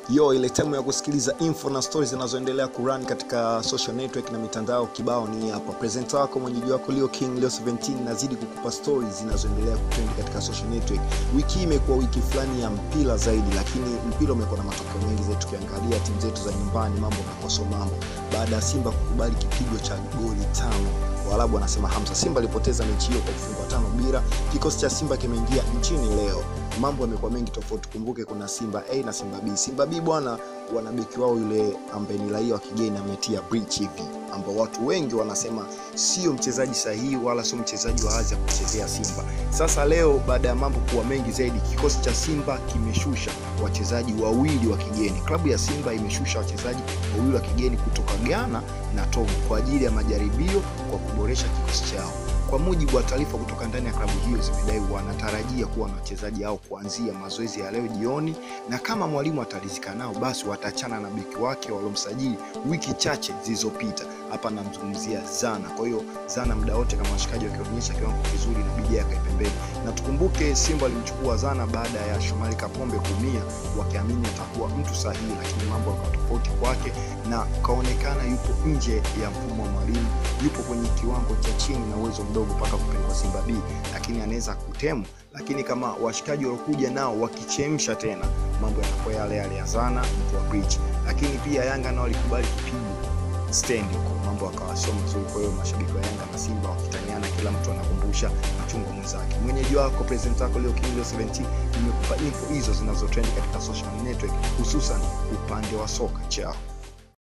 yo ile time ya kusikiliza info na stories zinazoendelea kurun katika social network na mitandao kibao ni hapa presenter wako mwenyeji wako leo king leo 17 nazidi kukupa stories zinazoendelea kutrend katika social network wiki hii imekuwa wiki fulani ya mpira zaidi lakini mpira umekuwa na matokeo mengi zaidi tukiangalia timu zetu za nyumbani mambo yamekoso mambo baada ya simba kukubali kipigo cha goli tano waarabu wanasema hamsa simba alipoteza mechi hiyo kwa kufungwa tano bila kikosi cha simba kimeingia nchini leo mambo yamekuwa mengi tofauti kumbuke kuna simba a na simba b simba b bwana wana beki wao yule ambaye ni raia wa kigeni ametia breach hivi ambao watu wengi wanasema sio mchezaji sahihi wala sio mchezaji wa hadhi ya kuchezea simba sasa leo baada ya mambo kuwa mengi zaidi kikosi cha simba kimeshusha wachezaji wawili wa kigeni klabu ya simba imeshusha wachezaji wawili wa kigeni kutoka ghana na togo kwa ajili ya majaribio kwa kuboresha kikosi chao kwa mujibu wa taarifa kutoka ndani ya klabu hiyo zimedai wanatarajia kuwa na wachezaji hao kuanzia mazoezi ya leo jioni na kama mwalimu atarizika nao basi wataachana na beki wake waliomsajili wiki chache zilizopita hapa namzungumzia zana kwa hiyo zana muda wote kama washikaji wakionyesha kiwango kizuri inabidi akae pembeni na tukumbuke simba alimchukua zana baada ya shomari kapombe kuumia wakiamini atakuwa mtu sahihi lakini mambo yakawa tofauti kwake na kaonekana yupo nje ya mfumo wa mwalimu yupo kwenye kiwango cha chini na uwezo mdogo mpaka kupelekwa simba b lakini anaweza kutemu lakini kama washikaji waliokuja nao wakichemsha tena mambo yatakuwa yale yale ya zana mtu wa bridge lakini pia yanga nao walikubali kipigo stendi huko mambo akawa sio mazuri kwa hiyo mashabiki wa yanga na simba wakitaniana kila mtu anakumbusha machungu mwenzake mwenyeji wako present wako leo kingio 17 nimekupa info hizo zinazotrend katika social network hususan upande wa soka chao